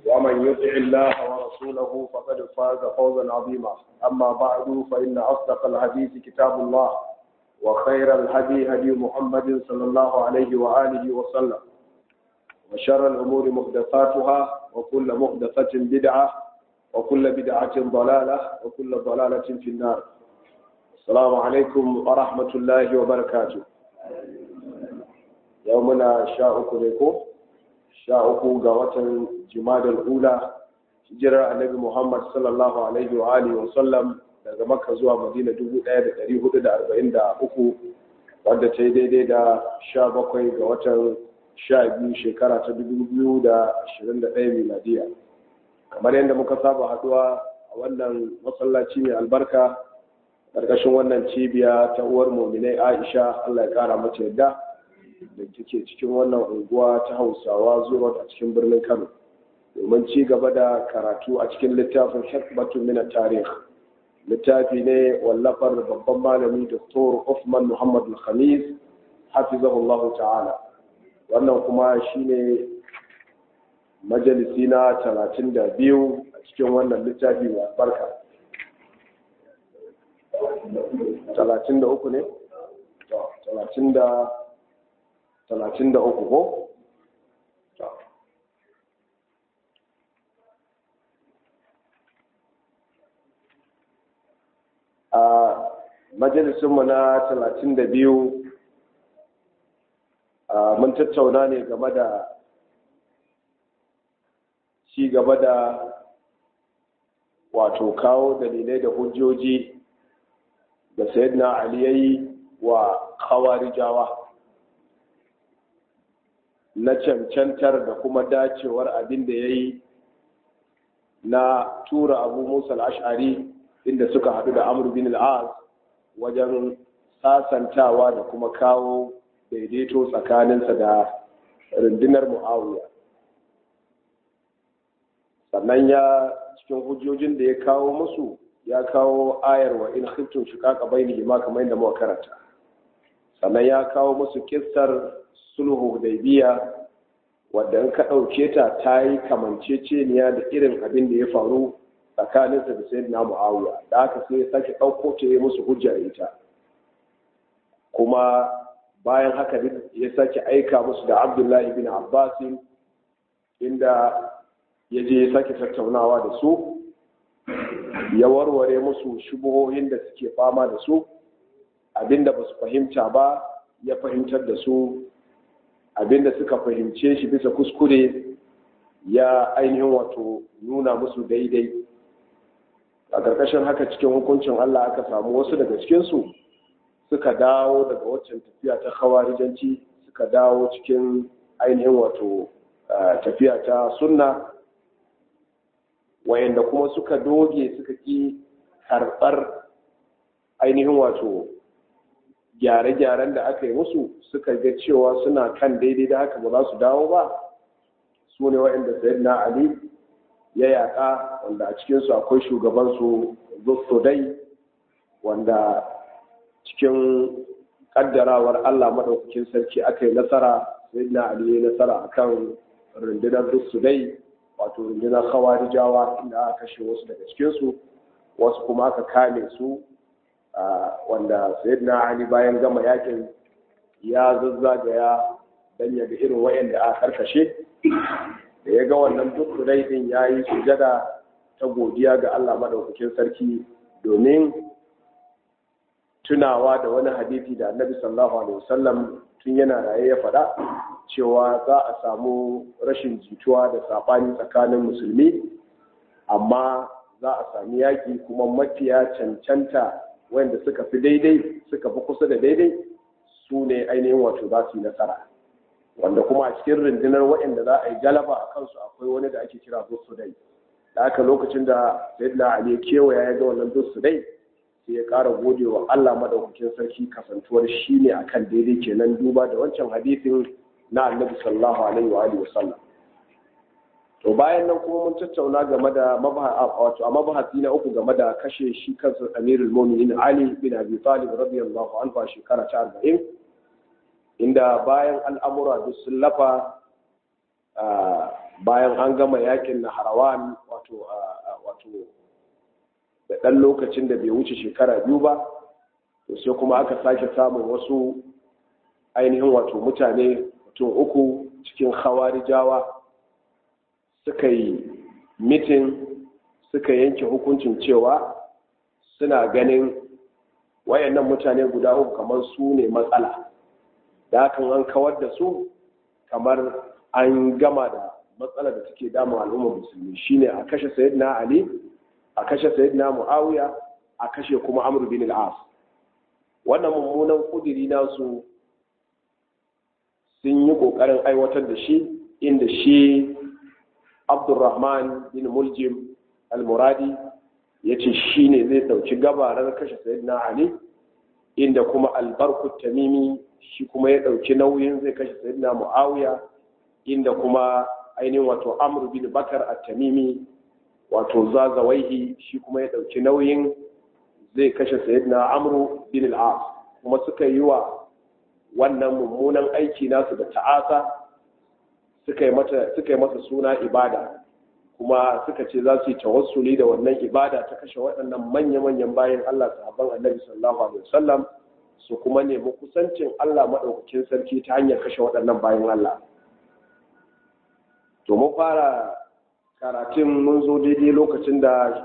ومن يطع الله ورسوله فقد فاز فوزا عظيما أما بعد فإن أصدق الحديث كتاب الله وخير الهدي هدي محمد صلى الله عليه وآله وسلم وشر الأمور محدثاتها وكل محدثة بدعة وكل بدعة ضلالة وكل ضلالة في النار السلام عليكم ورحمة الله وبركاته يومنا شاء لكم شاء قوة جماد الأولى hijirar annabi Muhammad sallallahu alaihi wa alihi wa sallam daga Makka zuwa Madina 1443 wadda ta yi daidai da 17 ga watan 12 shekara ta 2021 miladiya kamar yadda muka saba haduwa a wannan masallaci mai albarka ƙarƙashin wannan cibiya ta uwar muminai Aisha Allah ya kara mata yadda da take cikin wannan unguwa ta Hausawa zuwa a cikin birnin Kano domin ci gaba da karatu a cikin littafin hikmatun min tarih littafi ne wallafar babban malami Dr. Uthman Muhammad Al-Khamis hafizahullah ta'ala wannan kuma shine majalisi na 32 a cikin wannan littafi mai albarka 33 ne? 33 ko? a majalisunmu na talatin da biyu mun tattauna ne game da ci gaba da wato kawo dalilai da hujjoji da sayyidina ali yayi wa khawarijawa na cancantar da kuma dacewar abin da ya yi na tura abu musa al'ashari inda suka haɗu da amur bin al'az wajen sasantawa da kuma kawo daidaito tsakaninsa da rundunar mu'awiya sannan ya cikin hujjojin da ya kawo musu ya kawo ayar wa in khiftum shiqaqa bainihima ma kamar yadda muka karanta sannan ya kawo musu kissar sulhu hudaybiya wadda in ka ɗauke ta ta yi kamanceceniya da irin abin da ya faru tsakaninsa da sai na mu'awiya da aka sai ya sake ɗauko ta yi musu hujja ita kuma bayan haka ya sake aika musu da abdullahi bin abbasin inda ya je ya sake tattaunawa da su ya warware musu shubuhohin da suke fama da su abinda ba su fahimta ba ya fahimtar da su abinda suka fahimce shi bisa kuskure ya ainihin wato nuna musu daidai a ƙarƙashin haka cikin hukuncin Allah aka samu wasu daga cikinsu suka dawo daga waccan tafiya ta khawarijanci suka dawo cikin ainihin wato tafiya ta sunna wayanda kuma suka doge suka ƙi karɓar ainihin wato gyare-gyaren da aka yi musu suka ga cewa suna kan daidai da haka ba za su dawo ba su ne wa'inda sayyidina ali ya yaƙa wanda a cikinsu akwai shugabansu dai wanda cikin ƙaddarawar allah maɗaukakin sarki aka yi nasara sayyidina ali ya yi nasara akan rundunar dai wato rundunar khawarijawa inda aka kashe wasu daga cikinsu wasu kuma aka kame su wanda sayyidina ali bayan gama yakin ya zazzagaya dan ya ga irin wayanda aka karkashe da ya ga wannan duk din ya yi sujada ta godiya ga Allah madaukakin sarki domin tunawa da wani hadisi da annabi sallallahu alaihi wasallam tun yana raye ya faɗa cewa za a samu rashin jituwa da saɓani tsakanin musulmi amma za a sami yaƙi kuma mafiya cancanta wanda suka fi daidai suka fi kusa da daidai su ne ainihin wato za su yi nasara wanda kuma a cikin rundunar waɗanda za a yi galaba a kansu akwai wani da ake kira dai da aka lokacin da sayyidina ali ya kewaya ya ga wannan dai sai ya ƙara gode wa Allah madaukakin sarki kasantuwar shi ne akan daidai kenan duba da wancan hadisin na annabi sallallahu alaihi wa alihi wasallam to bayan nan kuma mun tattauna game da wato a mabahasi na uku game da kashe shi kansa amirul mu'minin ali bin abi talib radiyallahu anhu a shekara ta 40 inda bayan al'amura duk sun lafa bayan an gama yakin na harawan wato wato da ɗan lokacin da bai wuce shekara biyu ba to sai kuma aka sake samun wasu ainihin wato mutane mutum uku cikin hawarijawa suka yi mitin suka yanke hukuncin cewa suna ganin wayannan mutane guda uku kamar su ne matsala da hakan an kawar da su kamar an gama da matsala da take damu al'ummar musulmi shine a kashe sayyidina ali a kashe sayyidina muawiya a kashe kuma amr bin al-as wannan mummunan kudiri nasu sun yi kokarin aiwatar da shi inda shi abdurrahman bin muljim al-muradi ya ce shi ne zai ɗauki gabarar kashe sayyidina ali inda kuma albarkut tamimi shi kuma ya ɗauki nauyin zai kashe sayyidina muawiya inda kuma ainihin wato amr bin bakar at-tamimi wato zazawaihi shi kuma ya ɗauki nauyin zai kashe sayyidina amr bin al-as kuma suka yi wa wannan mummunan aiki nasu da ta'asa suka yi mata suka yi masa suna ibada kuma suka ce za su yi tawassuli da wannan ibada ta kashe waɗannan manya-manyan bayan Allah sahabban annabi sallallahu alaihi wasallam su kuma nemi kusancin Allah maɗaukakin sarki ta hanyar kashe waɗannan bayan Allah to mun fara karatun mun zo daidai lokacin da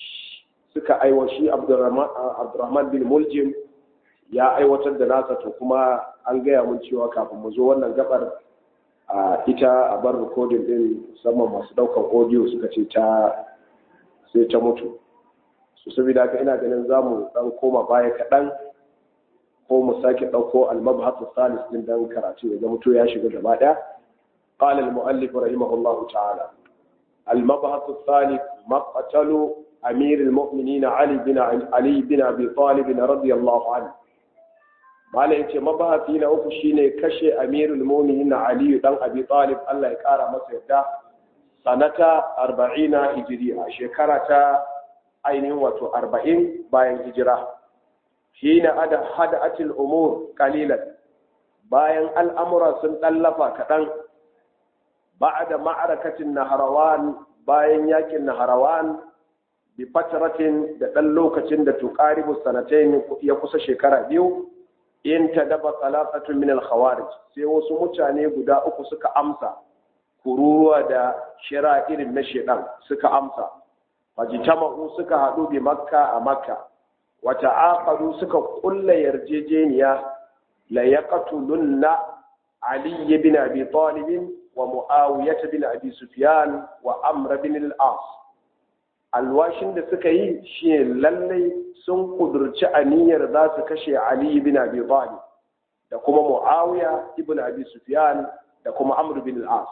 suka aiwa shi Abdurrahman bin Muljim ya aiwatar da nasa to kuma an gaya mun cewa kafin mu zo wannan gabar a ita a bar rikodin din musamman masu daukan audio suka ce ta sai ta mutu su saboda haka ina ganin za mu dan koma baya kaɗan ko mu sake ɗauko almabhatu salis din dan karatu ya zama to ya shiga gaba ɗaya قال المؤلف رحمه الله تعالى المبحث الثالث مقتل أمير المؤمنين علي بن علي بن أبي طالب رضي الله عنه malam yace mabahati na uku shine kashe amirul mu'minin ali dan abi talib Allah ya kara masa yadda sanata 40 hijriya shekara ta ainihin wato 40 bayan hijira hina ada hadatil umur qalilan bayan al'amura sun dallafa kadan ba'da ma'arakatin naharawan bayan yakin naharawan bi fatratin da dan lokacin da tuqaribu sanatayn ya kusa shekara biyu in ta daba talafatun min al-khawarij sai wasu mutane guda uku suka amsa kururuwa da shira irin na shedan suka amsa fajitama'u suka hadu bi makka a makka wa ta'aqadu suka kulla yarjejeniya la yaqtulunna ali ibn abi talib wa muawiyah bin abi sufyan wa amr bin al-as alwashin da suka yi shi lallai sun kudurci aniyar za su kashe Ali ibn Abi Talib da kuma Muawiya ibn Abi Sufyan da kuma Amr bin al-As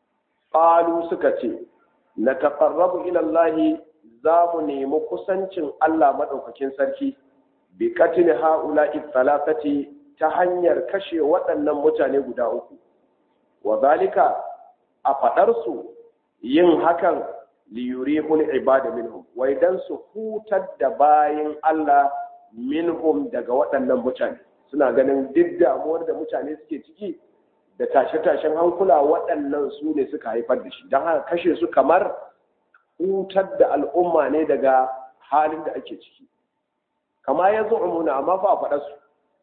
qalu suka ce na taqarrabu ila Allah za mu nemi kusancin Allah madaukakin sarki bi katil haula'i thalathati ta hanyar kashe waɗannan mutane guda uku wa zalika a fadar su yin hakan liyurihul ibada minhum wai dan su hutar da bayin Allah minhum daga waɗannan mutane suna ganin duk damuwar da mutane suke ciki da tashe-tashen hankula waɗannan su ne suka haifar da shi don haka kashe su kamar hutar da al'umma ne daga halin da ake ciki kama ya zo umuna amma fa a faɗa su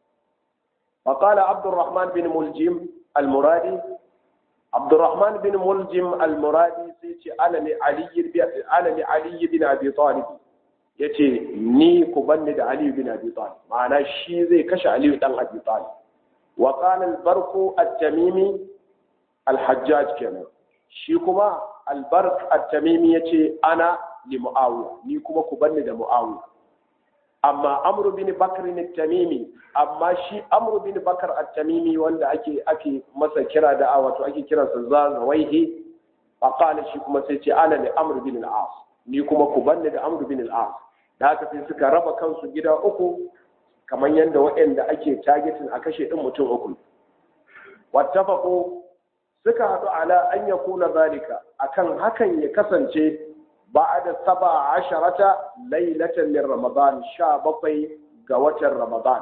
faƙala abdurrahman bin muljim al-muradi abdurrahman bin muljim al-muradi sai ce ana ne aliyu bin abi talib ya ce ni ku banni da aliyu bin abi talib ma'ana shi zai kashe aliyu dan abi talib wa qala al-barqu at-tamimi al-hajjaj kenan shi kuma al-barq at-tamimi yace ana li muawiya ni kuma ku banni da muawiya amma amru bin bakr at-tamimi amma shi amru bin bakr at-tamimi wanda ake ake masa kira da wato ake kiransa zazawaihi faqala shi kuma sai ce ana li amru bin al-as ni kuma ku banni da amru bin al-as da haka sai suka raba kansu gida uku kamar yadda waɗanda ake targetin a kashe ɗin mutum uku wattafaqu suka haɗu ala an yakuna zalika akan hakan ya kasance ba'da saba asharata lailatan min ramadan sha bakwai ga watan ramadan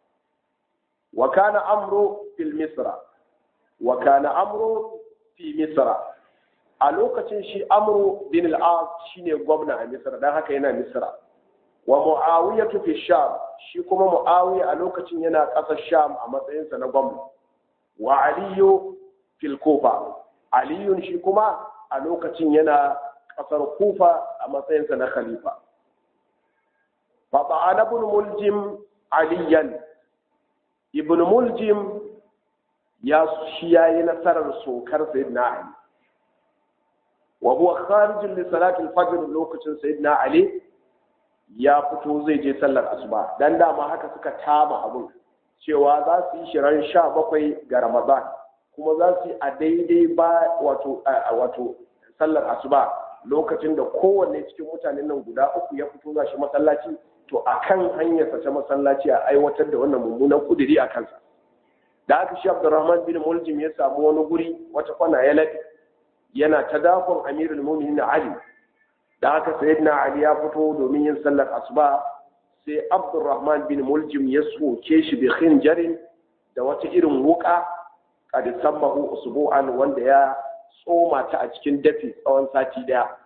wa kana amru fil misra wa kana amru fi misra a lokacin shi amru bin al-as shine gwamna a misra dan haka yana misra wa muawiya fi sham shi kuma muawiya a lokacin yana ƙasar sham a matsayinsa na gwamna wa aliyu fil kufa aliyun shi kuma a lokacin yana ƙasar kufa a matsayinsa na khalifa fa ba'ana ibn muljim aliyan ibn muljim ya shi yayi nasarar sokar sayyidina ali wa huwa kharijun li salati al-fajr lokacin sayyidina ali ya fito zai je sallar asuba dan dama haka suka tama abun cewa za su yi shirin sha bakwai ga ramadan kuma za su yi a daidai ba wato wato sallar asuba lokacin da kowanne cikin mutanen nan guda uku ya fito za shi masallaci to a kan hanyarsa ta masallaci a aiwatar da wannan mummunan kudiri a kansa da aka shi abdurrahman bin muljim ya samu wani guri wata kwana ya laɗe yana ta dakon amirul muminin ali da aka sayyidina ali ya fito domin yin sallar asuba sai abdurrahman bin muljim ya soke shi bi khinjarin da wata irin wuka kad sammahu usbu'an wanda ya tsoma ta a cikin dafi tsawon sati daya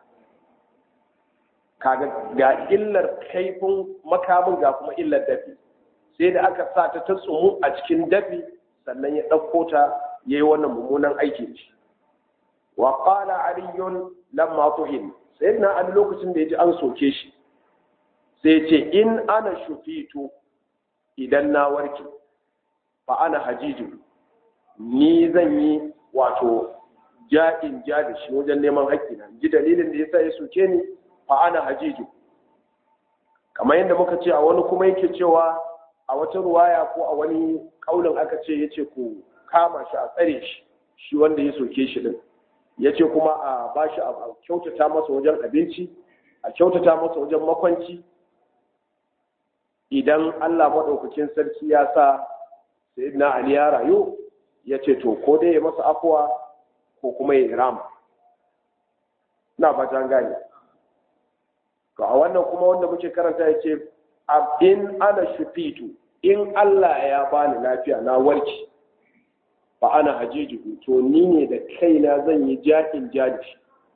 kaga ga illar kaifin makamin ga kuma illar dafi sai da aka sa ta ta tsumu a cikin dafi sannan ya ɗauko ta ya yi wannan mummunan aiki shi wa qala aliyun lamma tuhin sai na an lokacin da ya ji an soke shi sai ce in ana shufitu idan na warke fa ana hajiju ni zan yi wato ja'in ja da shi wajen neman haƙƙina ji dalilin da yasa ya soke ni fa ana hajiju kamar yadda muka ce a wani kuma yake cewa a wata ruwaya ko a wani kaulin aka ce yace ku kama shi a tsare shi shi wanda ya soke shi din yace kuma a bashi a kyautata masa wajen abinci a kyautata masa wajen makwanci idan Allah maɗaukakin sarki ya sa sayyidina Ali ya rayu ya ce to ko dai ya masa afuwa ko kuma ya rama na fatan gane to a wannan kuma wanda muke karanta ya ce in ana shufitu in Allah ya bani lafiya na warki fa ana hajijuhu to ni ne da kaina zan yi jakin jadi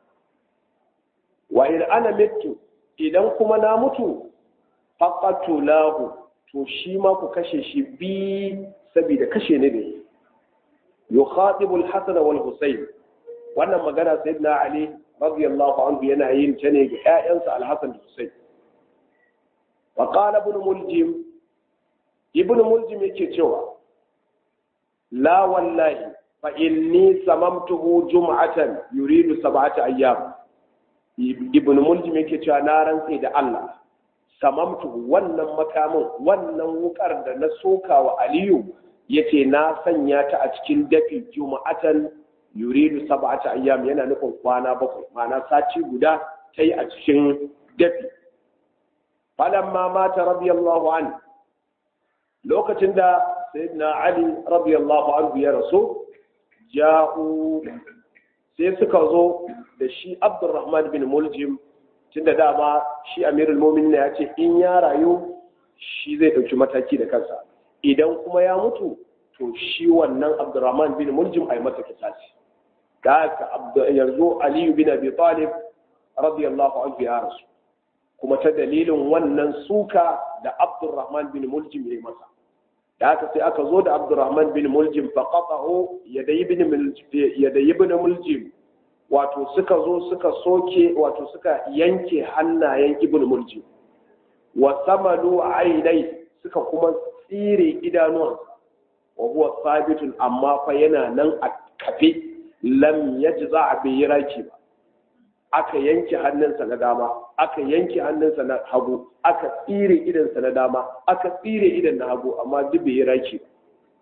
wa in ana mitu idan kuma na mutu faqatulahu to shi ma ku kashe shi bi saboda kashe ne ne yukhatibu al-hasan wal husayn wannan magana sayyidina ali radiyallahu anhu yana yin ta ne ga ƴaƴansa al-hasan da husayn wa qala ibn muljim ibn muljim yake cewa la wallahi fa inni samamtuhu jum'atan yuridu sab'ata ayyam ibn muljim yake cewa na rantse da Allah samamtu wannan makamin wannan wukar da na soka wa aliyu yace na sanya ta a cikin dafi juma'atan yuridu sab'ata ayyam yana nufin kwana bakwai ma'ana sati guda ta yi a cikin dafi falamma mata radiyallahu an lokacin da sayyidina ali radiyallahu anhu ya rasu ja'u sai suka zo da shi abdurrahman bin muljim tunda dama shi amirul mu'minin ya ce in ya rayu shi zai ɗauki mataki da kansa idan kuma ya mutu to shi wannan abdurrahman bin muljim a yi masa kisasi da haka yanzu aliyu bin abi talib radiyallahu anhu ya rasu kuma ta dalilin wannan suka da abdurrahman bin muljim ya yi masa da haka sai aka zo da abdurrahman bin muljim fa qata'u yadayi bin yadayi bin muljim wato suka zo suka soke wato suka yanke hannayen ibn muljim wa samalu ainai suka kuma tsire idanuwan wa huwa sabitun amma fa yana nan a kafe lam yajza a bai yi raki ba aka yanke hannunsa na dama aka yanke hannunsa na hagu aka tsire idansa na dama aka tsire idan na hagu amma duk bai yi raki ba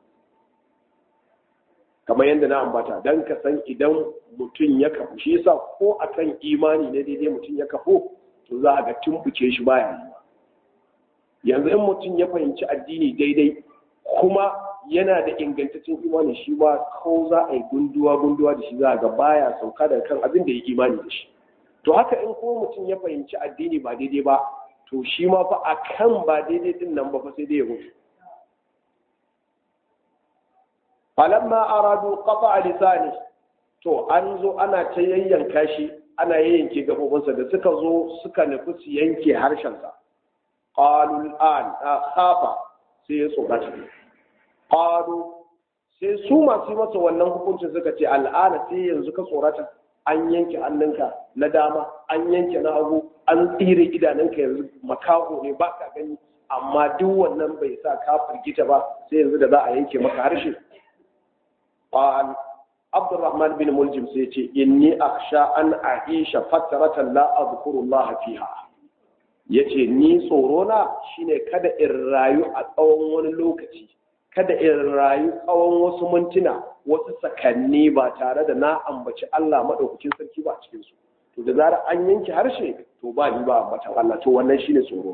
kamar yadda na ambata don ka san idan mutum ya kafu shi yasa ko akan imani ne daidai mutum ya kafu to za a ga tumbuke shi baya yi yanzu in mutum ya fahimci addini daidai kuma yana da ingantaccen imani shi ba ko za a yi gunduwa gunduwa da shi za a ga baya sauka daga kan abin da ya imani da shi to haka in kuma mutum ya fahimci addini ba daidai ba to shi ma fa akan ba daidai din nan ba fa sai dai ya mutu falamma aradu qata lisani to an zo ana ta yayyanka shi ana yayyanke gabobinsa da suka zo suka nufi su yanke harshensa qalul an khafa sai ya tsorata qalu sai su masu masa wannan hukuncin suka ce al'ana sai yanzu ka tsorata an yanke hannunka na dama an yanke na hagu an tsire idanunka yanzu makaho ne ba ka gani amma duk wannan bai sa ka firgita ba sai yanzu da za a yanke maka harshe qal abdurrahman bin muljim sai ce inni akhsha an aisha fataratan la azkurullah fiha yace ni tsoro na shine kada in rayu a tsawon wani lokaci kada in rayu tsawon wasu mintuna wasu sakanni ba tare da na ambaci Allah madaukakin sarki ba a cikin su to da zarar an yanke harshe to ba ni ba ambatan Allah to wannan shine tsoro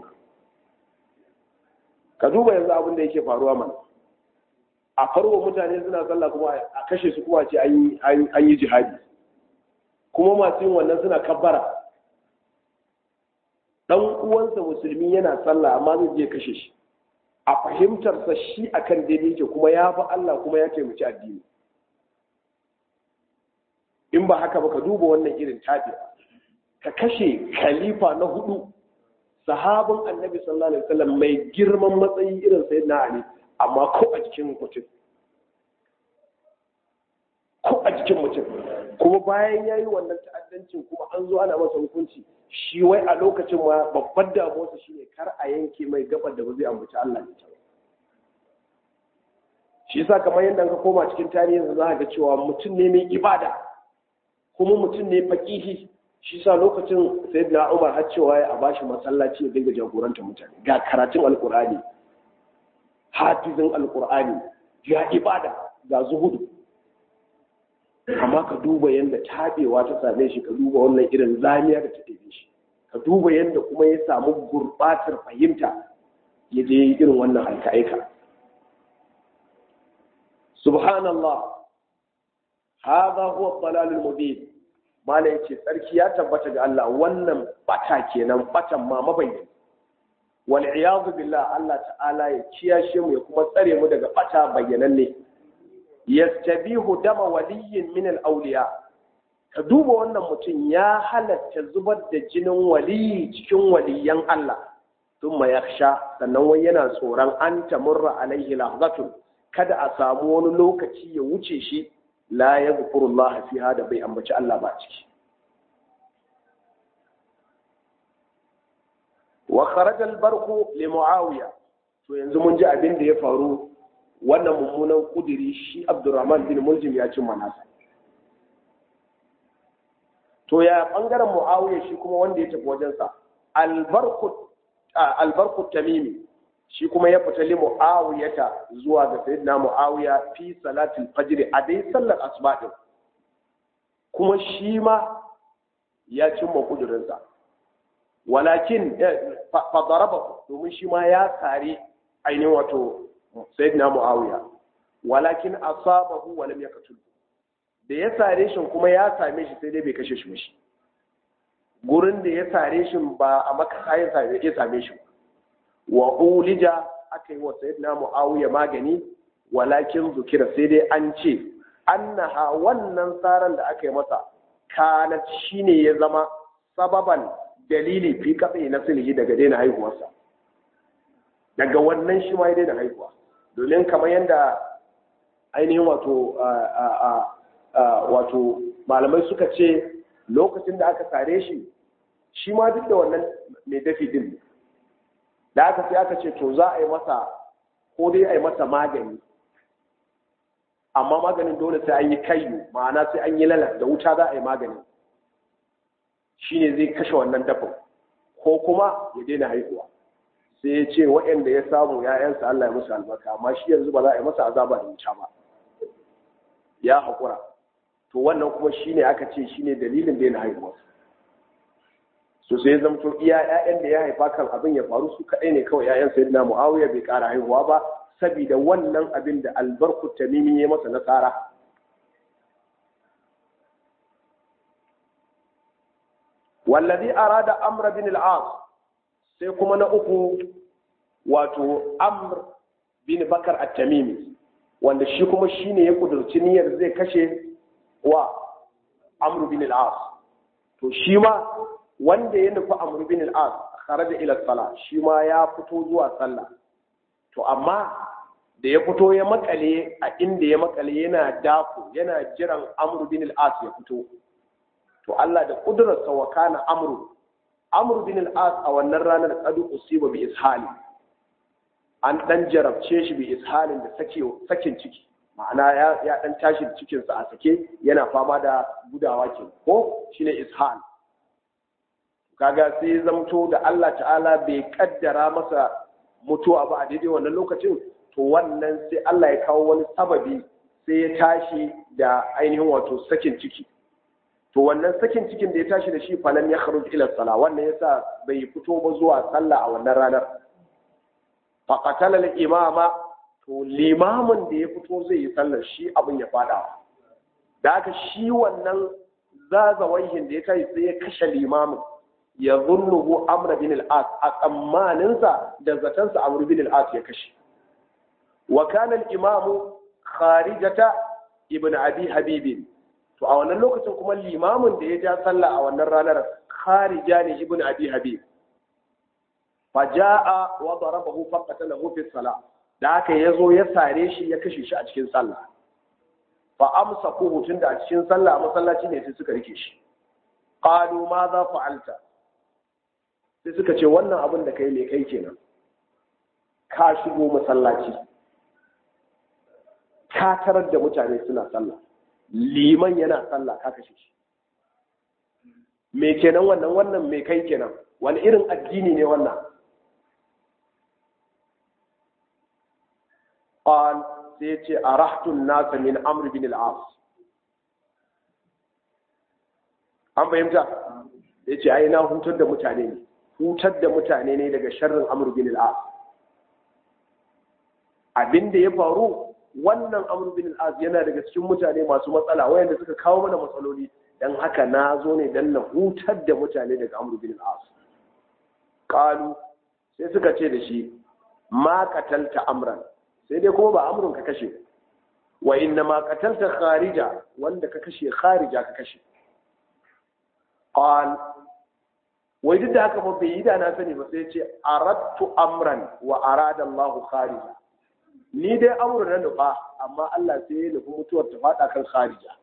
ka duba yanzu abin da yake faruwa mana a farko mutane suna sallah kuma a kashe su kuma ce an yi jihadi kuma masu yin wannan suna kabbara dan uwansa musulmi yana sallah amma zai je kashe shi a fahimtarsa shi akan daidai yake kuma ya fi Allah kuma ya taimaki addini in ba haka ba ka duba wannan irin tafi ka kashe khalifa na hudu sahabin annabi sallallahu alaihi wasallam mai girman matsayi irin sayyidina ali amma ko a jikin mutum ko a jikin mutum kuma bayan ya yi wannan ta'addancin kuma an zo ana masa hukunci shi wai a lokacin ma babbar damuwarsa shine kar a yanke mai gabar da ba zai ambaci Allah ne ta shi yasa kamar yadda ka koma cikin tarihin za ga cewa mutum ne mai ibada kuma mutum ne faqihi shi sa lokacin sayyidina Umar har cewa ya a bashi masallaci ya dinga jagoranta mutane ga karatun alqur'ani hafizin alkur'ani ya ibada ga zuhudu amma ka duba yadda tabewa ta same shi ka duba wannan irin zamiya da ta ɗebe shi ka duba yadda kuma ya samu gurbatar fahimta ya je irin wannan aika-aika subhanallah hadha huwa dalalul mubin mala yace tsarki ya tabbata ga Allah wannan bata kenan batan ma mabayyana wal iyadu billah Allah ta'ala ya kiyashe mu ya kuma tsare mu daga bata bayyananne yastabihu dama waliyyin min al awliya ka duba wannan mutum ya halatta zubar da jinin waliyi cikin waliyan Allah thumma yakhsha sannan wai yana tsoron an tamurra alaihi lahzatun kada a samu wani lokaci ya wuce shi la yadhkurullah fiha da bai ambaci Allah ba ciki wa kharaja al-barqu li muawiya to yanzu mun ji abin da ya faru wannan mummunan kudiri shi abdurrahman bin muljim ya ci manasa to ya bangaren muawiya shi kuma wanda ya tafi wajensa al-barqu al-barqu tamimi shi kuma ya fita li muawiyata zuwa ga sayyidina muawiya fi salatul fajr a dai sallar asuba din kuma shi ma ya cimma kudurinsa walakin fadaraba domin shi ma ya kare ainihin wato sayyidina muawiya walakin asabahu wa lam yaqtul da ya sare shi kuma ya same shi sai dai bai kashe shi mishi gurin da ya sare shi ba a maka ya same shi wa ulija aka yi wa sayyidina muawiya magani walakin zukira sai dai an ce annaha wannan tsaron da aka yi masa kanat shine ya zama sababan dalili fi katse na sulhi daga daina haihuwarsa daga wannan shi ma ya daina haihuwa domin kamar yadda ainihin wato wato malamai suka ce lokacin da aka sare shi shi ma duk da wannan mai dafi din da aka sai aka ce to za a yi masa ko dai a yi masa magani amma maganin dole sai an yi kayu ma'ana sai an yi lalas da wuta za a yi maganin shine zai kashe wannan dafin ko kuma ya daina haihuwa sai ya ce waɗanda ya samu ‘ya'yansa Allah ya musu albarka amma shi yanzu ba za a yi masa azaba da wuta ba ya haƙura to wannan kuma shine aka ce shine dalilin daina haihuwa so sai ya zamto iya ‘ya'yan da ya haifa kan abin ya faru su kaɗai ne kawai ‘ya'yan sai na mu'awiya bai ƙara haihuwa ba saboda wannan abin da albarku tamimi ya masa nasara wallazi arada amr bin al-as sai kuma na uku wato amr bin bakar at-tamimi wanda shi kuma shine ya kudurci niyyar zai kashe wa amr bin al-as to shi ma wanda ya nufi amr bin al-as kharaja ila sala shi ma ya fito zuwa sallah to amma da ya fito ya makale a inda ya makale yana dako yana jiran amr bin al-as ya fito to Allah da kudurarsa wa kana amru amr bin al-as a wannan ranar qadu usiba bi ishali an dan jarabce shi bi ishalin da sake sakin ciki ma'ana ya ya dan tashi da cikin sa a sake yana fama da gudawa ke ko shine ishal kaga sai zamto da Allah ta'ala bai kaddara masa mutuwa ba a daidai wannan lokacin to wannan sai Allah ya kawo wani sababi sai ya tashi da ainihin wato sakin ciki to wannan sakin cikin da ya tashi da shi falan ya kharuj ila sala wannan yasa bai fito ba zuwa sallah a wannan ranar fa qatala al imama to limamin da ya fito zai yi sallar shi abin ya fada da haka shi wannan zazawaihin da ya tashi sai ya kashe limamin ya zunnuhu amr bin al-as a tsammaninsa da zatansa amr bin al-as ya kashe wa kana al-imamu kharijata ibn abi habibin to a wannan lokacin kuma limamin da ya ja sallah a wannan ranar kharija ne ibn abi habib fa jaa wa darabahu fa qatalahu fi salah da haka yazo ya sare shi ya kashe shi a cikin sallah fa amsakuhu tunda a cikin sallah a masallaci ne sai suka rike shi qalu ma za fa'alta sai suka ce wannan abin da kai ne kai kenan ka shigo masallaci ka tarar da mutane suna sallah liman yana sallah ka kashe shi me kenan wannan wannan me kai kenan wani irin addini ne wannan qal sai ce arahtu an-nas min amr bin al-as an fahimta yace ai na hutar da mutane ne hutar da mutane ne daga sharrin amr bin al-as abinda ya faru wannan amr bin al-as yana daga cikin mutane masu matsala wayanda suka kawo mana matsaloli dan haka na zo ne dan na hutar da mutane daga amr bin al-as qalu sai suka ce da shi ma qatalta amran sai dai kuma ba amrun ka kashe wa inna ma qatalta kharija wanda ka kashe kharija ka kashe qal wai duk da haka ba bai yi da na sani ba sai ce aradtu amran wa arada Allah kharija ni dai amru na nufa amma Allah sai ya nufi mutuwar ta fada kan kharija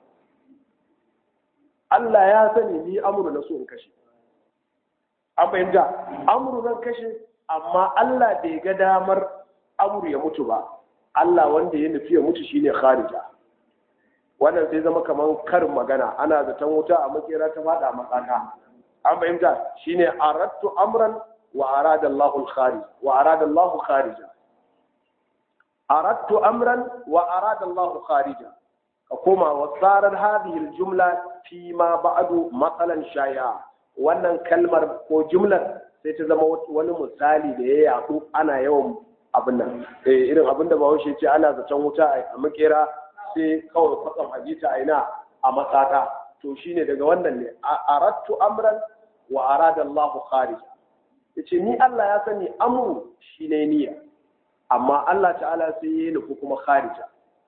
Allah ya sani ni amru na so in kashe an fahimta amru zan kashe amma Allah bai ga damar amru ya mutu ba Allah wanda ya nufi ya mutu shine kharija wannan sai zama kamar karin magana ana zaton wuta a makera ta fada matsaka an fahimta shine aradtu amran wa arada Allahu al-kharij wa arada Allahu kharija aradtu amran wa arada Allahu kharija ka koma wa sarar hadhihi al-jumla fi ma ba'du matsalan shaya wannan kalmar ko jumlar sai ta zama wani misali da ya yaɗu ana yawan abin nan eh irin abin da bahaushe ce ana zaton wuta a makera sai kawai kwatsam hadita a ina a matsaka to shine daga wannan ne aradtu amran wa arada Allahu kharija yace ni Allah ya sani amru shine niyya amma Allah ta'ala sai ya nufi kuma kharija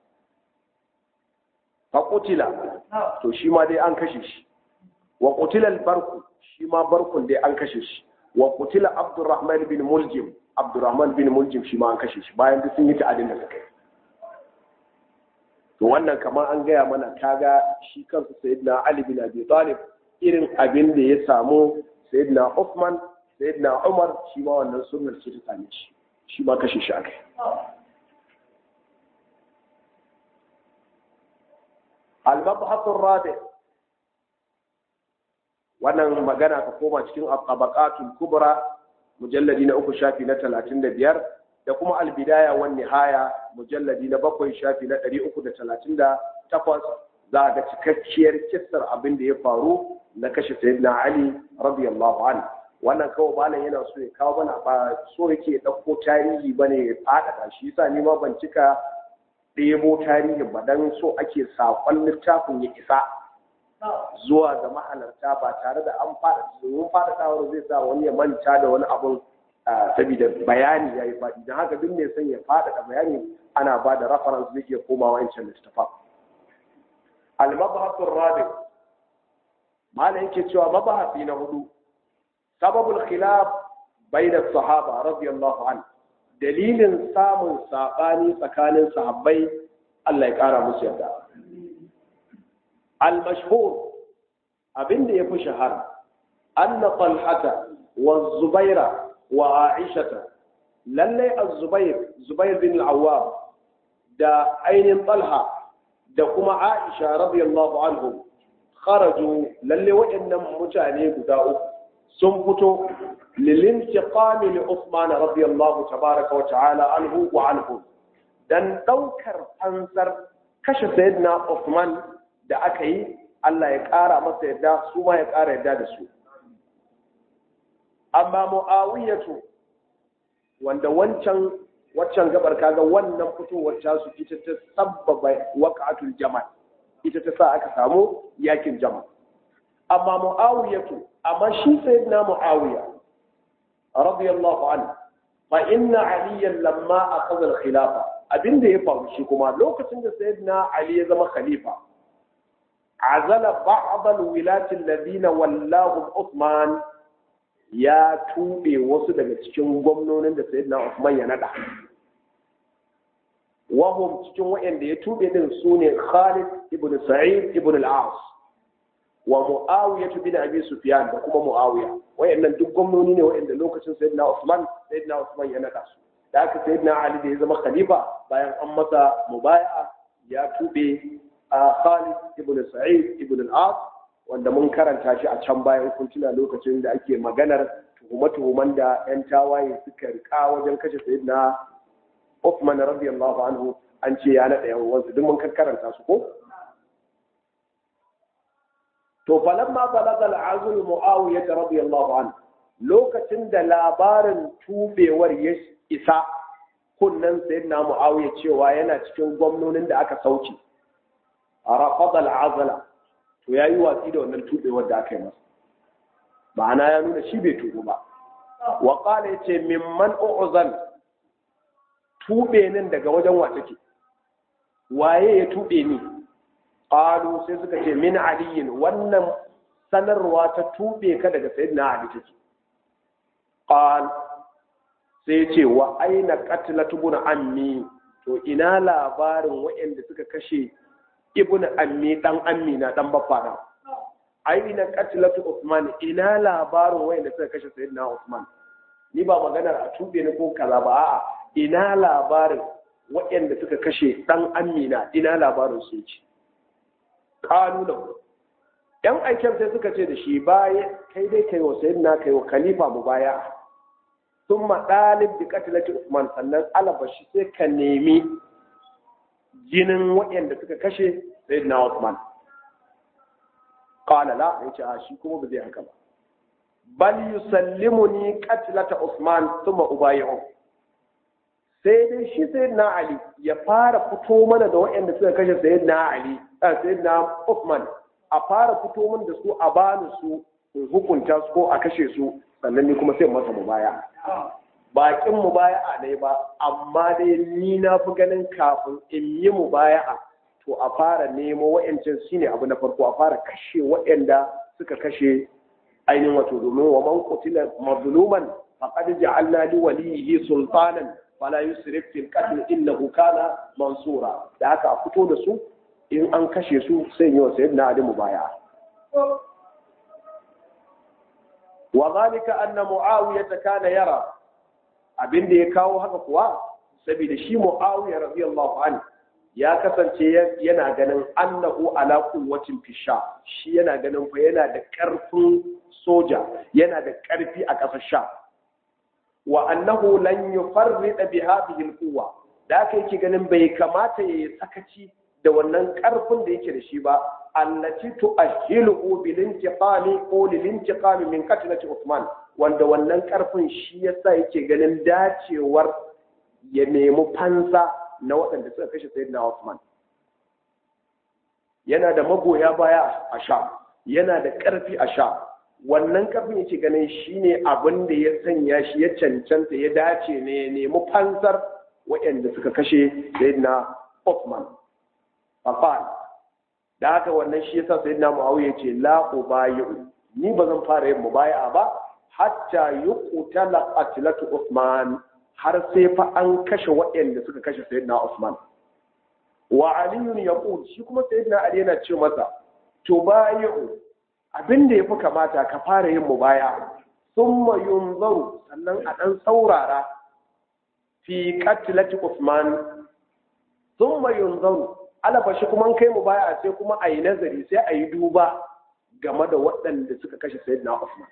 fa qutila to shi ma dai an kashe shi wa qutila al-barku shi ma barkun dai an kashe shi wa qutila Abdurrahman bin Muljim Abdurrahman bin Muljim shi ma an kashe shi bayan duk sun yi ta'adin da suka yi to wannan kamar an gaya mana kaga shi kansa sayyidina Ali bin Abi Talib irin abin da ya samu sayyidina Uthman sayyidina Umar shi ma wannan sunnar ce ta same shi shi ma kashe shi akai al-mabhath ar-rabi wannan magana ka koma cikin tabaqatul kubra mujalladi na uku shafi na 35 da kuma al-bidaya wan nihaya mujalladi na bakwai shafi na 338 za ga cikakkiyar kissar abin da ya faru na kashe sayyidina Ali radiyallahu anhu wannan kawai malam yana so ya kawo mana ba so yake ɗauko tarihi bane ya faɗaɗa shi yasa ni ma ban cika ɗebo tarihin ba dan so ake saƙon littafin ya isa zuwa ga mahalarta ba tare da an faɗaɗa domin faɗaɗawar zai sa wani ya manta da wani abun saboda bayani ya yi faɗi don haka duk mai son ya faɗaɗa bayani ana ba da reference zai iya komawa wancan littafin al-mabhasul rabi malam yake cewa mabahasi na hudu sababul khilaf bayna sahaba radiyallahu an dalilin samun sabani tsakanin sahabbai Allah ya kara musu yarda al mashhur abinda yafi shahara anna talhata wa zubaira wa aishata lallai az-zubair zubair bin al-awwam da ainihin talha da kuma aisha radiyallahu anhum kharaju lalle waɗannan mutane guda uku sun fito lilintiqami li Uthman radiyallahu tabaraka wa ta'ala anhu wa anhu dan daukar fansar kashe sayyidina Uthman da aka yi Allah ya ƙara masa yadda su ma ya ƙara yadda da su amma mu'awiyatu wanda wancan waccan gabar kaga wannan fitowar tasu ita ta sabbaba waqatul jama'a ita ta sa aka samu yakin jama amma mu'awiyatu amma shi sayyidina mu'awiya radiyallahu anhu fa inna aliyan lamma akhadha al-khilafa abinda ya faru shi kuma lokacin da sayyidina ali ya zama khalifa azala ba'd al-wilati alladhina wallahu Uthman ya tube wasu daga cikin gwamnonin da sayyidina Uthman ya nada wahum cikin waɗanda ya tube din su ne Khalid ibn Sa'id ibn al-As wa Muawiya bin Abi Sufyan da kuma Muawiya wayannan duk gwamnoni ne wayanda lokacin Sayyidina Usman Sayyidina Usman ya nada su da aka Sayyidina Ali da ya zama khalifa bayan an masa mubaya'a ya tube a Khalid ibn Sa'id ibn al-As wanda mun karanta shi a can bayan kun tuna lokacin da ake maganar tuhume-tuhuman da 'yan tawaye suka rika wajen kashe Sayyidina Uthman radiyallahu anhu an ce ya naɗa yan uwansu duk mun karanta su ko to falamma balaga al'azul muawiya radiyallahu anhu lokacin da labarin tubewar ya isa kunnan sayyidina muawiya cewa yana cikin gwamnonin da aka sauke rafada al'azala to yayi watsi da wannan tubewar da aka yi masa ma'ana ya nuna shi bai tubu ba wa qala yace mimman u'zal tube nan daga wajen wa take waye ya tube ni qalu sai suka ce min aliyin wannan sanarwa ta tube ka daga sayyidina ali take qal sai ce wa aina qatlatu ibn ammi to ina labarin waɗanda suka kashe ibn ammi dan ammi na dan baffa na aina qatlatu usman ina labarin waɗanda suka kashe sayyidina usman ni ba maganar a tube ni ko kaza ba a'a ina labarin waɗanda suka kashe ɗan amina ina labarin su ce ƙalu da ‘yan aiken sai suka ce da shi baya kai dai kai wa sayyidina kai wa khalifa mu baya sun maɗalib da katilati usman sannan alabashi sai ka nemi jinin waɗanda suka kashe sayyidina usman ƙala la ya ce a shi kuma ba zai haka ba bal yusallimuni qatlata usman thumma ubayi'u sai dai shi sayyidina ali ya fara fito mana da waɗanda suka kashe sayyidina ali a sayyidina Uthman a fara fito mana da su a bani su in hukunta su ko a kashe su sannan ni kuma sai masa mubaya bakin mubaya'a ne ba amma dai ni na fi ganin kafin in yi mubaya'a to a fara nemo wa'yancin shine abu na farko a fara kashe waɗanda suka kashe ainihin wato domin wa man qutila mazluman faqad ja'alna li waliyhi sultanan fala yusrif fil qatl innahu kana mansura da haka a fito da su in an kashe su sai yi wa sayyidina ali mubaya wa zalika anna muawiya kana yara abinda ya kawo haka kuwa saboda shi muawiya radiyallahu anhu ya kasance yana ganin annahu ala quwwatin fisha shi yana ganin fa yana da karfin soja yana da karfi a ƙasar sha wa annahu lan yufarrida bi hadhihi alquwa da aka yake ganin bai kamata ya yi sakaci da wannan karfin da yake da shi ba allati tu'ahhilu bil intiqami ko lil intiqami min qatlati Uthman wanda wannan karfin shi yasa yake ganin dacewar ya nemi fansa na waɗanda suka kashe sayyidina Uthman yana da magoya baya a sha yana da ƙarfi a sha wannan ƙarfin yake ganin shine abin da ya sanya shi ya cancanta ya dace ne ya nemi fansar waɗanda suka kashe sayyidina Uthman faqal da haka wannan shi yasa sayyidina muawiya ce la ubayu ni ba zan fara yin mubaya'a ba hatta yuqtala qatlatu usman har sai fa an kashe waɗanda suka kashe sayyidina usman wa ali yaqul shi kuma sayyidina ali yana ce masa to bayu abin da yafi kamata ka fara yin mubaya thumma yunzaru sannan a dan saurara fi qatlati usman thumma yunzaru alaba shi kuma kai mubaya sai kuma ayi nazari sai ayi duba game da waɗanda suka kashe sayyidina usman